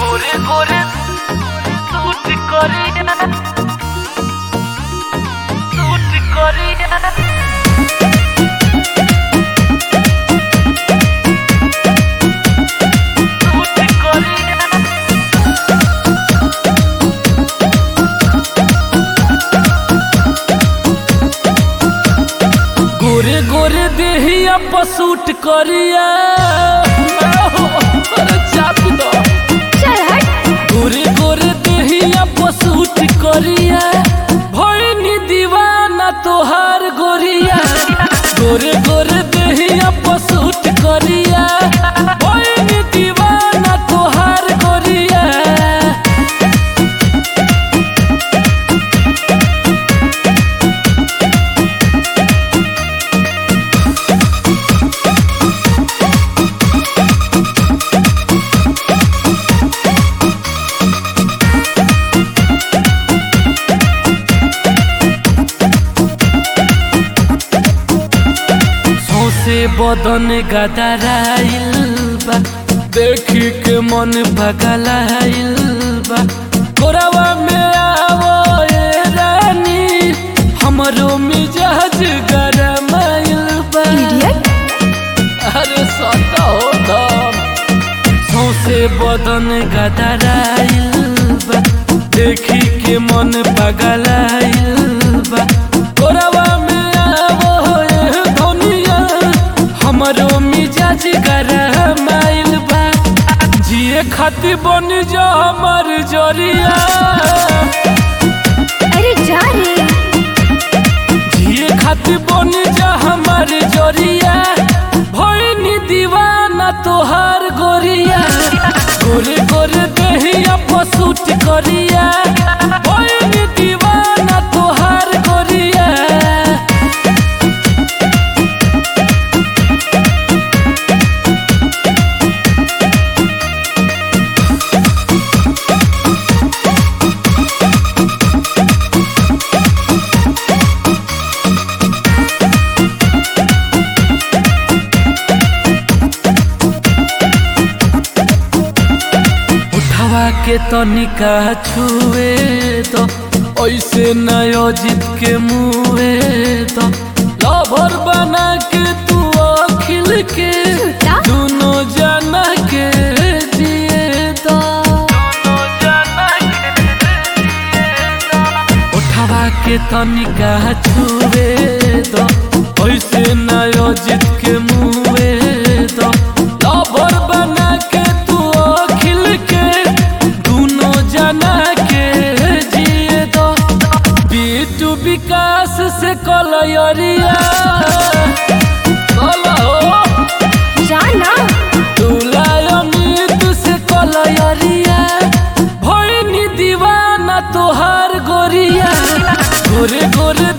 गोरे गोरे सूट करिया सूट करिया सूट करिया गोरे गोरे देहिया पसूट करिया अरे चाप दो चल हट गोरे गोरे देहिया पसूट करिया भइनी दीवाना तोहार गोरिया गोरे गोरे देहिया पसूट करिया भइनी दीवाना तोहार गोरिया सौसे बदन गदराइल बा देखी के मन पगलाइल बा कोरावा में आवो ए रानी हमरो मिजाज गरमाइल बा इडियट अरे सता हो दम सौसे बदन गदराइल बा देखी के मन पगलाइल बा कोरावा में आवो ए धनिया हमरो मिजाज गरमाइल बा जिए खातिर बन जा हमर जरिया अरे जा रे जिए खातिर बन जा हमर जरिया भइनी दीवाना तोहार गोरिया गोरे गोरे देहिया पसूट करिया भइनी दीवाना तोहार गोरिया उठावा के तनिका छुए तो ऐसे नयो जीत के मुए तो लभर बना के तू अखिल के झूठा? दोनों जना के जिए तो उठावा के तनिका छुए तो ऐसे नयो जीत के मुए तो लभर बना के तू अखिल के दोनों जना के जिए तो बीटू विकास से कलयरिया कल हो जाना तुलायमित से कलयरिया भइनी दीवाना तोहार गोरिया गोरे गोरे